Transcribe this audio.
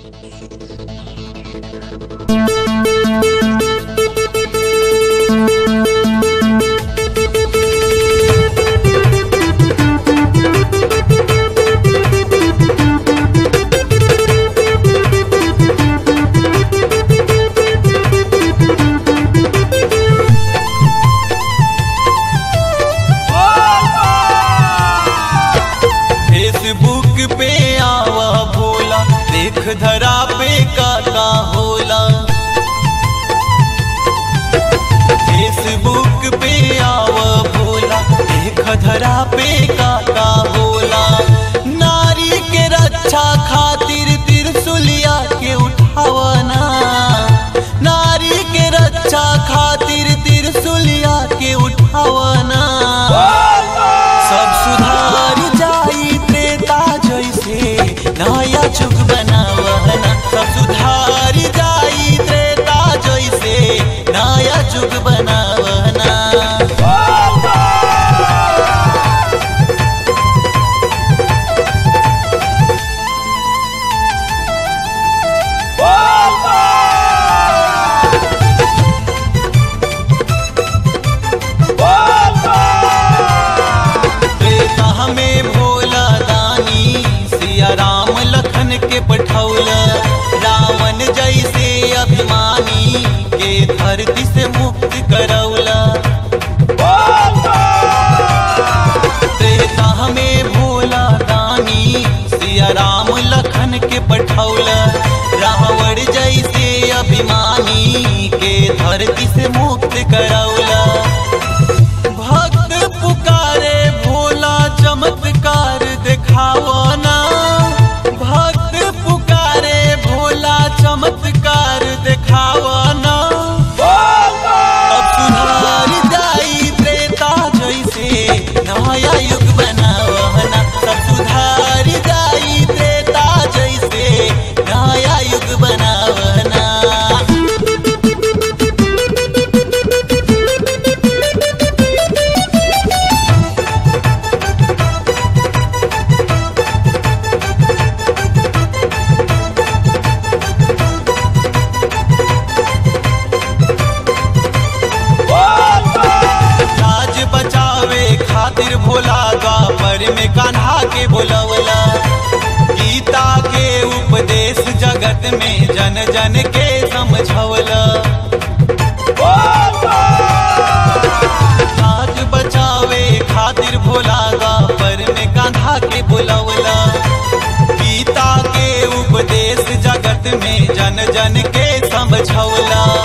Facebook पे आवा भोला देख धरा पे का का होला फेसबुक पे आवा भोला देख धरा पे का का होला नारी के रक्षा खातिर तिरसुलिया के उठावना नारी के रक्षा खातिर तिरसुलिया के उठावना सब सुधार जाई त्रेता जैसे नया जुग बनावना सब सुधार जाई त्रेता जैसे नया जुग बनावना त्रेता में भोला दानी सिया राम लखन के पठौल रावण जैसे अभिमानी के धरती से मुक्त करौला त्रेता में भोला दानी सिया राम लखन के पठौल रावण जैसे अभिमानी के धरती से मुक्त करौला भक्त पुकारे भोला चमत्कार दिखावना भक्त पुकारे भोला चमत्कार दिखावना अब सुधार जाई त्रेता जैसे नया युग बनावना सब सुधार जाई त्रेता जैसे नया युग बनावना राज बचावे खातिर भोला द्वापर में कान्हा के बोलवला गीता के उपदेश जगत में जन जन के समझवला राज बचावे खातिर भोला द्वापर में कान्हा के बोलवला गीता के उपदेश जगत में जन जन के समझवला